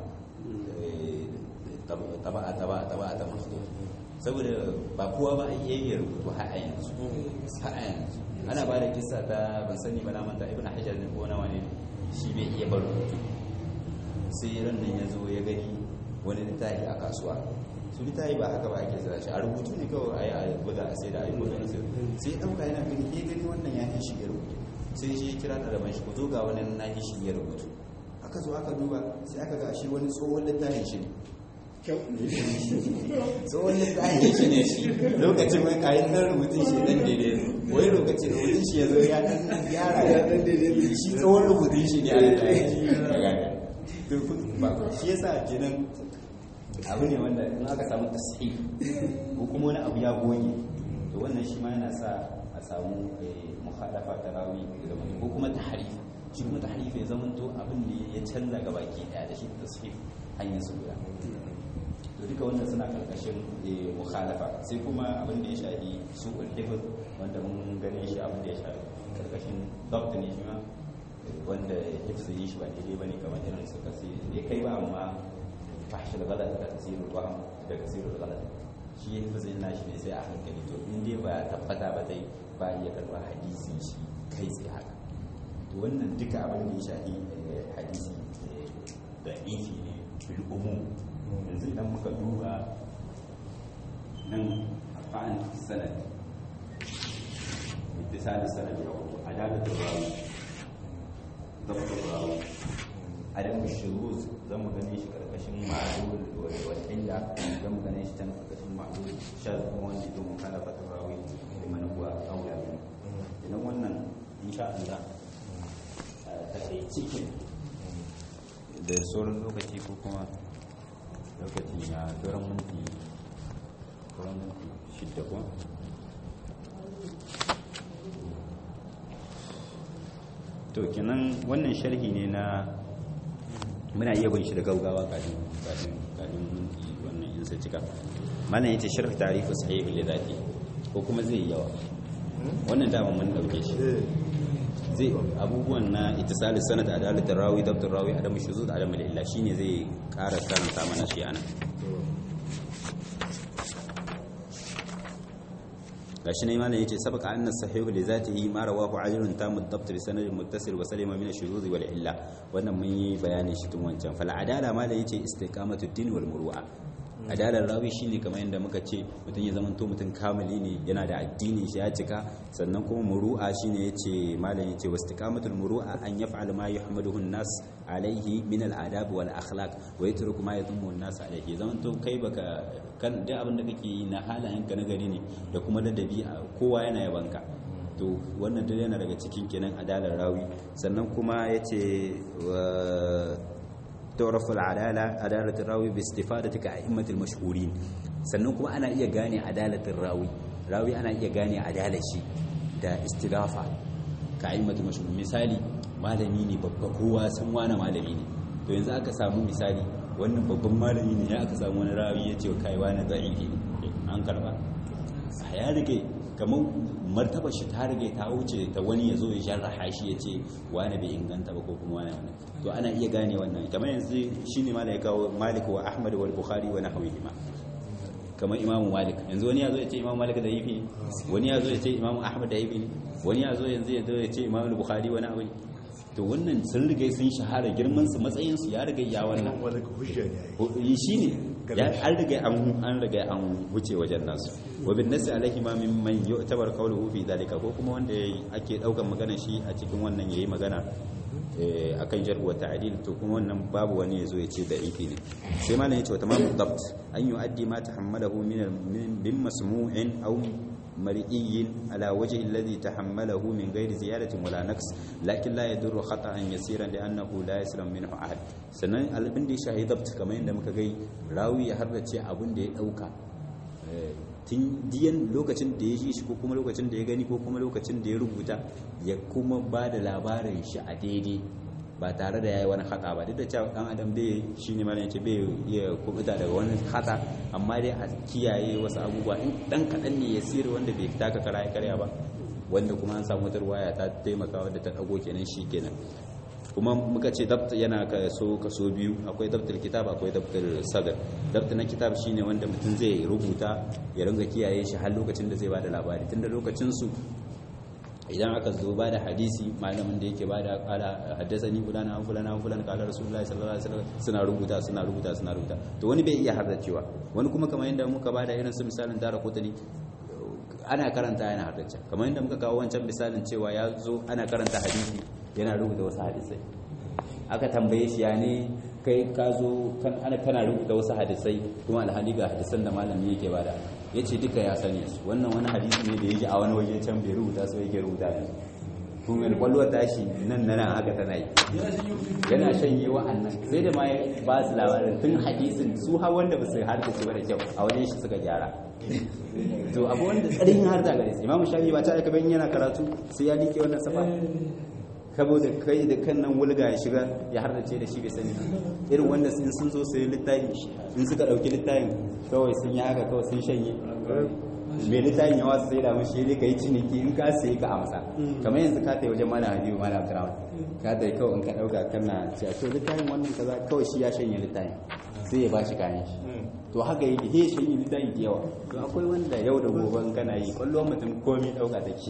taba'a taba'a taba'a ta masu saboda ba kowa ba a iya yin rubutu har a yanzu har a yanzu ana ba da kisa ta ban sani ba na manta ibn hajar ne ko nawa ne shi bai iya bar rubutu sai ran nan ya zo ya gani wani littafi a kasuwa su littafi ba haka ba ake zira shi a rubutu ne kawai a yi a buga a sai da a yi buga da sai sai ya ɗauka yana gani ke gani wannan ya yi shi ya rubutu sai shi ya kira ɗaliban shi ku zo ga wani na yi shi ya rubutu aka zo aka duba sai aka ga shi wani tsohon littafin shi ne tsohon littafin shi ne shi lokacin mai kayan ɗan rubutun shi ɗan daidai wai lokacin rubutun shi ya zo ya ɗan gyara ya ɗan daidai shi tsohon rubutun shi ne a littafin shi shi yasa kenan abu ne wanda in aka samu tasiri ko kuma wani abu ya goge to wannan shi ma yana sa a samu muhadafa ta rawi ko kuma tahrif shi kuma tahrif ya zama to abin da ya canza ga baki daya da shi tasrif hanyar su guda to duka wannan suna karkashin eh, mukhalafa sai kuma abin da ya shafi su ulhifz wanda mun gane shi abin da ya shafi karkashin dabt ne shi ma eh, wanda hifz yi shi ba daidai bane kamar irin su kasi bai kai ba amma fahshul ghalat da kasirul wahm da kasirul ghalat shi hifz yin nashi ne sai a hankali to in dai ba tabbata ba dai ba iya karba hadisi shi kai tsaye haka to wannan duka abin da ya shafi eh, hadisi eh, da ifi ne fil umum yanzu idan muka duba nan a fa'an sanad ittisali sanad ya wato adalatul rawi dabtul rawi adam shuruz zan mu gane shi karkashin ma'lul wal illa zan mu gane shi can karkashin ma'lul shaz kuma wanda yake mukhalafatul rawi liman huwa awla min idan wannan insha Allah ta kai cikin da sauran lokaci ko kuma lokaci na sauran minti sauran minti shidda kuma to kenan wannan sharhi ne na muna iya bin shi da gaugawa kafin kafin kafin minti wannan in sai cika malam yace sharh tarihi sahih li zati ko kuma zai yi yawa wannan dama mun dauke shi zai abubuwan na itisali sanad adalat rawi dabtur rawi adamu shuzuz adamu illa shine zai ƙara karanta mana shi ana gashi ne malam yace sabaka anna sahihu li zatihi ma rawahu ajrun tamu dabt bi sanadin muttasil wa salima min ash-shuzuz wal illa wannan mun yi bayani shi tun wancan fal adala malam yace istiqamatu din wal muru'a adalar rawi shine kamar yadda muka ce mutum ya zama to mutum kamili ne yana da addini shi ya cika sannan kuma muru'a shine yace malam yace wastiqamatul muru'a an yaf'al ma yuhmaduhu an-nas alayhi min al-adab wal akhlaq wa yatruku ma yadhummu an-nas alayhi zaman to kai baka kan duk abin da kake yi na halayen ka na gari ne da kuma ladabi kowa yana yabanka to wannan duk yana daga cikin kenan adalar rawi sannan kuma yace تعرف العدالة عدالة الراوي باستفادة كأئمة المشهورين sannan kuma ana iya gane adalatin rawi rawi ana iya gane adalar shi da istigafa ka aimatu mashhur misali malami ne babba kowa san wani malami ne to yanzu aka samu misali wannan babban malami ne ya aka samu wani rawi ya ce kai wani da'ifi ne an karba a ya rige kamar martaba shi ta rige ta wuce ta wani ya zo ya jarraha shi ya ce wani bai inganta ba ko kuma wani wani to ana iya gane wannan kamar yanzu shine ma da ya kawo malik wa ahmad wa bukhari wa nahwihi ma kamar imamu malik yanzu wani ya zo ya ce imamu malik da yifi ne wani ya zo ya ce imamu ahmad da yifi ne wani ya zo yanzu ya zo ya ce imamu bukhari wani abu to wannan sun riga sun shahara girman su matsayin su ya riga ya wannan wani hujja ne yi shine ya an riga an an riga an wuce wajen nasu wa bin nasi alaihi ma min man yu'tabar qawluhu fi dalika ko kuma wanda ake daukan magana shi a cikin wannan yayi magana akan jarh wa ta'dil to kuma wannan babu wani yazo ya ce da'ifi ne sai malam yace wa tamamu dabt an yu'addi ma tahammalahu min bin masmu'in aw مرئي على وجه الذي تحمله من غير زيادة ولا نقص لكن لا يدر خطأ يسيرا لأنه لا يسلم منه أحد sannan abin da ya shahi dabt kamar yadda muka gai rawi ya harrace abin da ya dauka tun diyan lokacin da ya ji shi ko kuma lokacin da ya gani ko kuma lokacin da ya rubuta ya kuma ba da labarin shi a daidai ba tare da ya yi wani hata ba duk da cewa dan adam bai shi ne mana yace bai iya kubuta daga wani hata amma dai a kiyaye wasu abubuwa in dan kaɗan ne ya sirri wanda bai taka kara ya karya ba wanda kuma an samu wata ruwaya ta taimaka wadda ta dago kenan shi kenan kuma muka ce dabt yana kaso kaso biyu akwai dabtul kitab akwai dabtul sadr dabt na kitab shine wanda mutum zai rubuta ya ringa kiyaye shi har lokacin da zai bada labari tunda lokacin su idan aka zo ba da hadisi malamin da yake ba da kala haddasani fulana an fulana an fulana kala rasulullahi sallallahu alaihi wasallam suna rubuta suna rubuta suna rubuta to wani bai iya haddacewa wani kuma kamar yadda muka ba da irin su misalin dara kotani ana karanta yana haddace kamar yadda muka kawo wancan misalin cewa ya zo ana karanta hadisi yana rubuta wasu hadisai aka tambaye shi ya ne kai ka zo ana kana rubuta wasu hadisai kuma alhali ga hadisan da malami yake bada ya ce duka ya sani su wannan wani hadisi ne da yake a wani waje can bai rubuta su yake rubuta ne kuma da kwallon tashi nan na nan haka tana yi yana shanye wa'annan sai da ma ya ba su labarin tun hadisin su har wanda ba su harta su da kyau a wajen shi suka gyara to abu wanda tsarin har da gare su imamu shafi ba ta aika bayan yana karatu sai ya liƙe wannan safa saboda kai da kan nan wulga ya shiga ya hardace da shi bai sani irin wanda in sun zo su yi littafi in suka ɗauki littafin kawai sun yi haka kawai sun shanye mai littafin yawa su sai da mashi ne ka yi ciniki in ka sai ka amsa kamar yanzu ka ta wajen mana habibu mana abdurrahman ka ta kawai in ka ɗauka kana cewa to littafin wannan kaza kawai shi ya shanye littafin sai ya bashi kayan shi to haka yake he shanye littafi da yawa to akwai wanda yau da gobe in kana yi kwallo mutum komai ɗauka take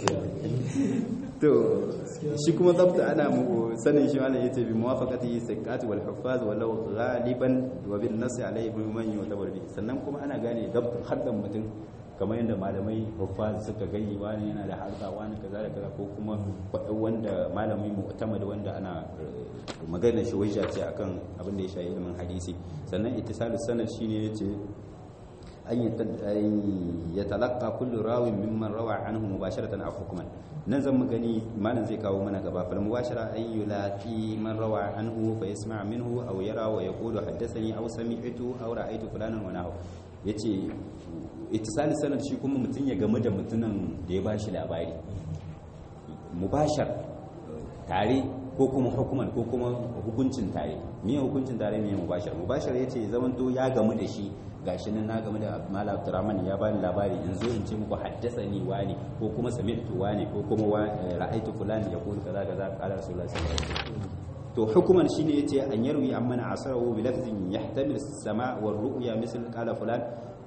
to shi kuma zabta ana mu sanin shi malam yace bi muwafaqati sakat wal huffaz walau ghaliban wa bin nas alayhi bi man yutabar bi sannan kuma ana gane zabta haddan mutum kamar yadda malamai huffaz suka gani wani yana da harka wani kaza da kaza ko kuma wanda malamai mu'tamad wanda ana magana shi wajja ce akan abin da ya shafi ilimin hadisi sannan ittisalus sanad shine yace an yatalaqqa kullu rawin mimman rawa anhu mubasharatan aw hukman nan zan gani malam zai kawo mana gaba fal mubashara an yulaqi man rawa anhu fa yasma' minhu aw yara wa yaqulu haddathani aw sami'tu aw ra'aytu fulanan wa nahu yace ittisal sanad shi kuma mutun ya game da mutunan da ya bashi labari mubashar tare ko kuma hukuman ko kuma hukuncin tare me hukuncin tare me mubashar mubashar yace zamanto ya gamu da shi gashi nan na game da Malam Abdurrahman ya bani labari in zo in ce muku haddasani wani ko kuma sami'tu wani ko kuma ra'aitu fulani ya kulu kaza kaza qala rasulullahi sallallahu alaihi wasallam to hukuman shine yace an yarwi amman asarahu bi lafzin yahtamil as-sama' wa ru'ya misl qala fulan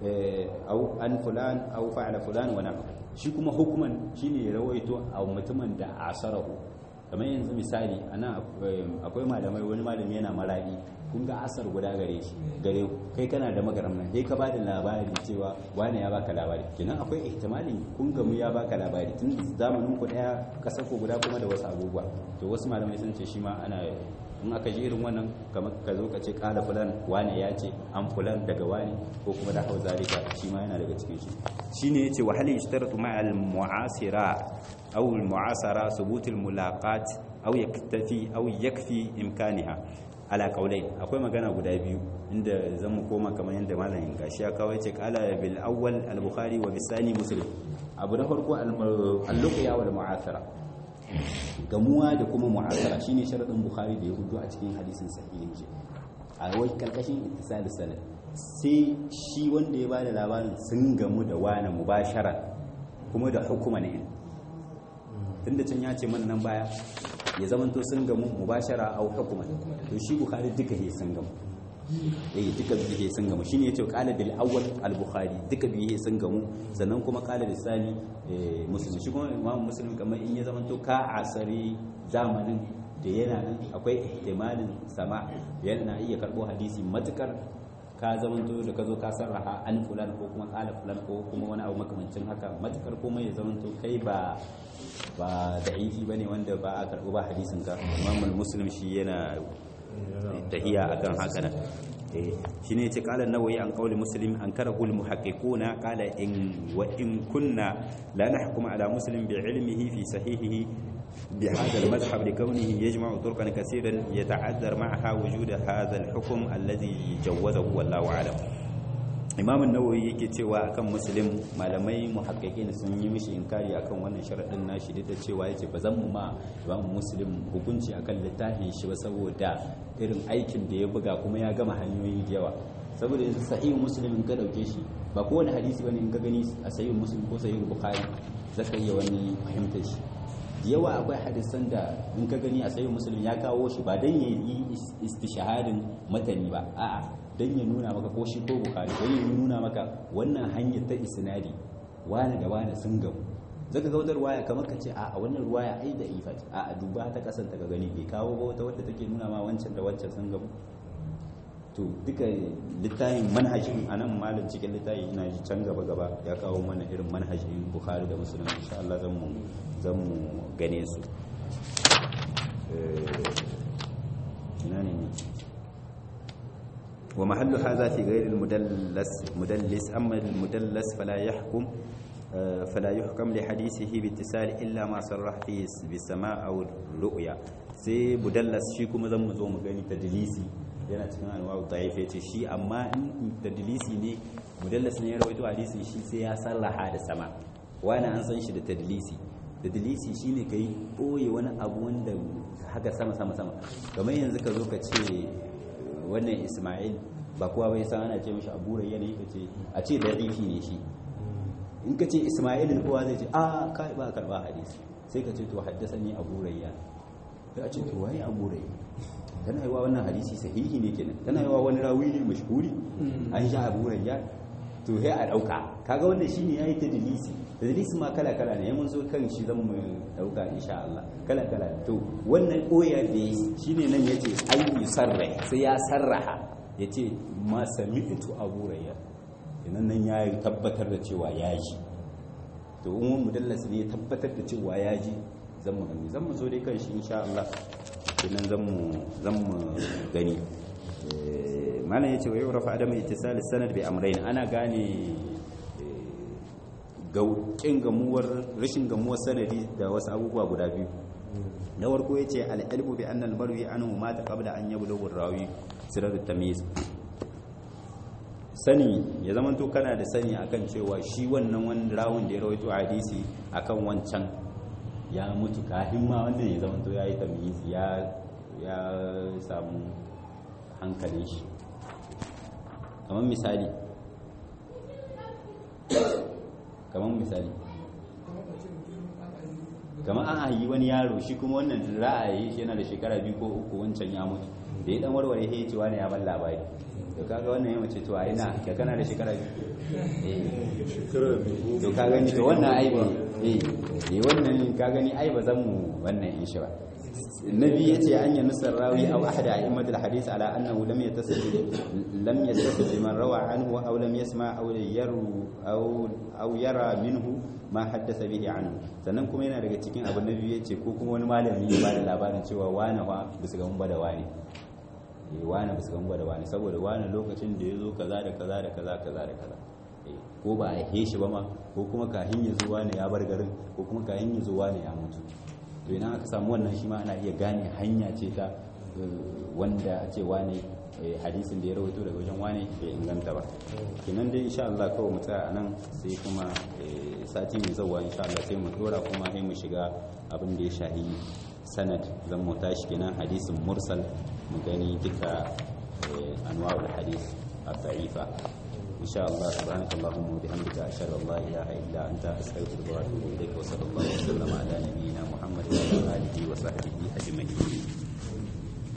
au an fulan au fa'ala fulan wa na'am shi kuma hukuman shine ya rawaito a mutumin da asarahu kamar yanzu misali ana akwai malamai wani malami yana maradi kun ga asar guda gare shi gare kai kana da magaram nan sai ka ba da labari cewa wani ya baka labari kenan akwai ihtimalin kun gamu ya baka labari tun zamanin ku daya kasar ku guda kuma da wasu abubuwa to wasu malamai sun ce shi ma ana in aka ji irin wannan kamar ka zo ka ce kala fulan wani ya ce an fulan daga wani ko kuma da hau zalika shi ma yana daga cikin shi shine yace wa hal yashtaratu ma'al mu'asira aw al mu'asara thubut al mulaqat aw yaktafi aw yakfi imkaniha ala kaulai akwai magana guda biyu inda zan mu koma kamar yadda malamin gashi ya kawo yace qala bil awwal al bukhari wa bisani muslim abu na farko al luqya wal mu'asara gamuwa da kuma mu'asara shine sharadin bukhari da ya hudu a cikin hadisin sahihin shi a wai karkashin ittisal sanad sai shi wanda ya bada labarin sun gamu da wani mubashara kuma da hukuma ne tunda can ya ce man nan baya ya zamanto sun gamu mubashara au hukuma to shi bukhari duka he sun gamu eh duka biye sun gamu shine yace qala bil awwal al bukhari duka biye sun gamu sannan kuma qala bil sani muslim shi kuma imam muslim kamar in ya zamanto ka asari zamanin da yana nan akwai ihtimalin sama yana iya karbo hadisi matukar ka zamanto da ka zo ka sarraha an fulan ko kuma kala fulan ko kuma wani abu makamancin haka matukar kuma ya zamanto kai ba ba da'ifi bane wanda ba a karɓi ba hadisin ka imamul muslim shi yana tahiya akan haka nan shi ne ce kala nawayi an kauli muslim an kara hul muhaqqiquna kala in wa in kunna la nahkum ala muslim bi ilmihi fi sahihihi bi hadha al madhhab li kawnihi yajma'u turqan kaseeran yata'addar ma'aha wujud hadha al hukm alladhi jawwazahu wallahu a'lam imam nawawi yake cewa akan muslim malamai muhaqqiqin sun yi mishi inkari akan wannan sharadin nashi da cewa yace ba zan mu ma imam muslim hukunci akan littafin shi ba saboda irin aikin da ya buga kuma ya gama hanyoyi da yawa saboda yanzu sahih muslim in ka dauke shi ba kowane hadisi bane in ka gani a sahih muslim ko sahih bukhari zaka iya wani fahimtar shi yawa akwai hadisan da in ka gani a sahih muslim ya kawo shi ba dan ya yi istishahadin matani ba a'a don ya nuna maka ko shi ko bukari don ya nuna maka wannan hanyar ta isnadi wani da wani sun gamu zaka ga wata ruwaya kamar ka ce a wannan ruwaya ai da ifat a duba ta kasan ta gani bai kawo ba wata wadda take nuna ma wancan da wancan sun gamu to duka littafin manhajin a nan malam cikin littafi ina ji can gaba gaba ya kawo mana irin manhajin bukhari da musulun insha Allah zan mu zan mu gane su ina ne ne ومحل هذا في غير المدلس مدلس أما المدلس فلا يحكم فلا يحكم لحديثه باتصال إلا ما صرح فيه بالسماء أو الرؤيا sai mudallas shi kuma zan mu zo mu gani tadlisi yana cikin anwa'u da'if yace shi amma in tadlisi ne mudallas ne ya rawaito hadisi shi sai ya sarraha da sama wani an san shi da tadlisi tadlisi shine kai boye wani abu wanda haka sama sama sama kamar yanzu ka zo ka ce wannan Ismail ba kowa bai san ana ce mishi Abu Rayyan ne kace a ce da'ifi ne shi in ka ce Ismail kowa zai ce a kai ba karba hadisi sai ka ce to haddasani Abu Rayyan sai a ce to wai Abu Rayyan tana yiwa wannan hadisi sahihi ne kenan tana yiwa wani rawi ne mashhuri an sha Abu Rayyan to sai a dauka kaga wannan shine yayi tadlisi tadlisi ma kala kala ne mun zo kan shi zan mu dauka insha Allah kala kala to wannan koya da shine nan yace ay yusarra sai ya sarraha yace ma sami'tu Abu Rayyan idan nan ya tabbatar da cewa ya ji to in mudallas ne ya tabbatar da cewa ya ji zan mu gani zan mu zo dai kan shi insha Allah kenan zan mu zan mu gani malam yace wa yurafa adam ittisal sanad bi amrayn ana gane gaukin gamuwar rashin gamuwar sanadi da wasu abubuwa guda biyu na farko yace al-ilmu bi anna al-marwi anhu mata qabla an yablugha ar-rawi sirar at-tamyiz sani ya zama to kana da sani akan cewa shi wannan wani rawun da ya rawaito hadisi akan wancan ya mutu kafin ma wannan ya zama to yayi tamyiz ya ya samu hankalin shi kamar misali kamar misali kamar an hayi wani yaro shi kuma wannan ra'ayi shi yana da shekara biyu ko uku wancan ya mutu da ya dan warware ya ce wani ya ban labari to kaga wannan ya mace to a ina da kana da shekara biyu shekara biyu to ka gani to wannan ai ba eh eh wannan ka gani ai ba zan mu wannan in shi ba النبي يتي أن ينص الراوي أو أحد أئمة الحديث على أنه لم يتصل لم يتصل بمن روى عنه أو لم يسمع أو يرو أو أو يرى منه ما حدث به عنه sannan kuma yana daga cikin abin da ya ce ko kuma wani malami ya bada labarin cewa wane fa bisa ga mun da wani eh wane bisa ga mun da wani saboda wane lokacin da ya zo kaza da kaza da kaza kaza da kaza ko ba a shi ba ma ko kuma kahin ya zo wane ya bar garin ko kuma kahin ya zo wane ya mutu to idan aka samu wannan shi ma ana iya gane hanya ce ta wanda a ce wane hadisin da ya rawaito daga wajen wane bai inganta ba kenan dai insha Allah kawai mu tsaya anan sai kuma sati mai zauwa insha Allah sai mu dora kuma sai mu shiga abin da ya shahi sanad zan mu tashi kenan hadisin mursal mu gani duka anwa'ul hadis الضعيفة إن شاء الله سبحانك اللهم وبحمدك أشهد أن لا إله إلا أنت أستغفرك وأتوب إليك وصلى الله وسلم على نبينا محمد وعلى آله وصحبه أجمعين